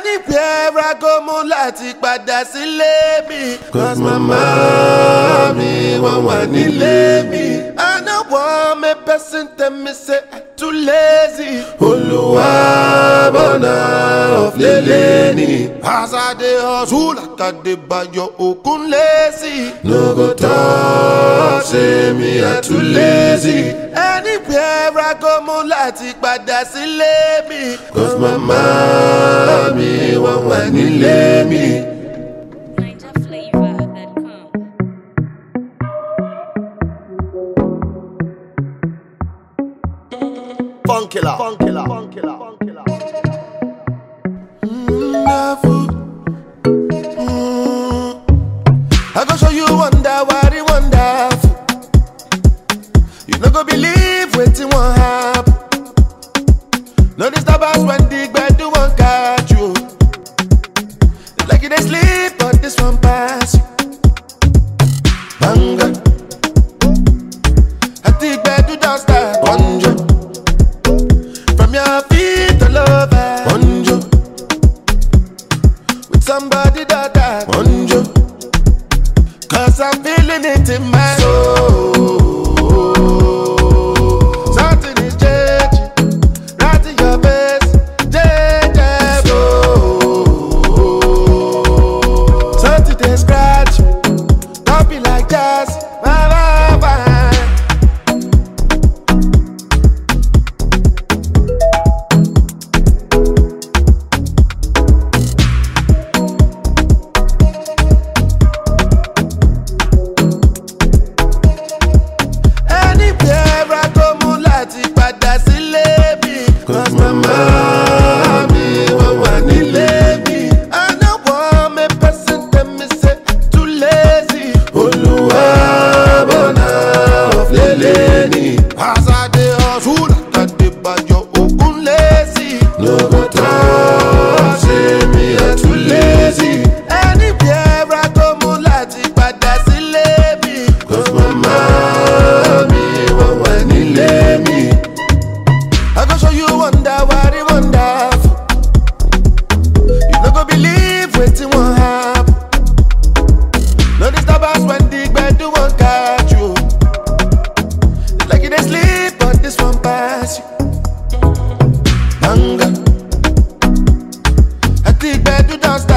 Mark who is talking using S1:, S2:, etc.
S1: anywhere I go mo láti padà sílé mi.
S2: Cause mama mi wọ́n wà nílé mi.
S1: I no want me person tell me say I too lazy.
S2: Olúwa bọ̀nà ọ̀flẹ̀lẹ̀ ni.
S1: As I dey hustle like I dey bayo okun lazy.
S2: No go talk say me I too lazy.
S1: Anywhere I go mo láti padà sílé mi.
S2: Cause mama mi wọ́n wà nílé mi.
S3: NigerFlavor.com.
S1: Funkilla. Funkilla. Funkilla. Funkilla. Wonderful. Mm. I go show you wonder what it wonderful. You no go believe wetin wan happen. No disturb us when the gbedu wan catch you. Like you dey sleep, but this one pass you. Banga. At the gbedu don start. Bonjo. From your feet all over.
S2: Bonjo,
S1: With somebody that that.
S2: bonjo,
S1: Cause I'm feeling it in my soul. Something is changing. Right in your face. Change Something they scratch. Don't be like jazz. Bye, bye, bye. Anywhere I go mo láti padà sílé mi.
S2: cause mama mi wọ́n wà nílé mi.
S1: I no want me person tell me say I too lazy.
S2: Olúwa bọ̀nà ọ̀flẹ̀lẹ̀ ni.
S1: As I dey hustle, like I dey bayo okun lazy.
S2: No go talk say me I too lazy.
S1: Anywhere I go mo láti padà sílé mi.
S2: Cause mama mi wọ́n wà nílé mi.
S1: I go show you wonder what it wonderful. You no go believe wetin wan happen. No disturb us when the gbedu wan catch you. Like you dey sleep, but this one pass you. Banga. At the gbedu don start.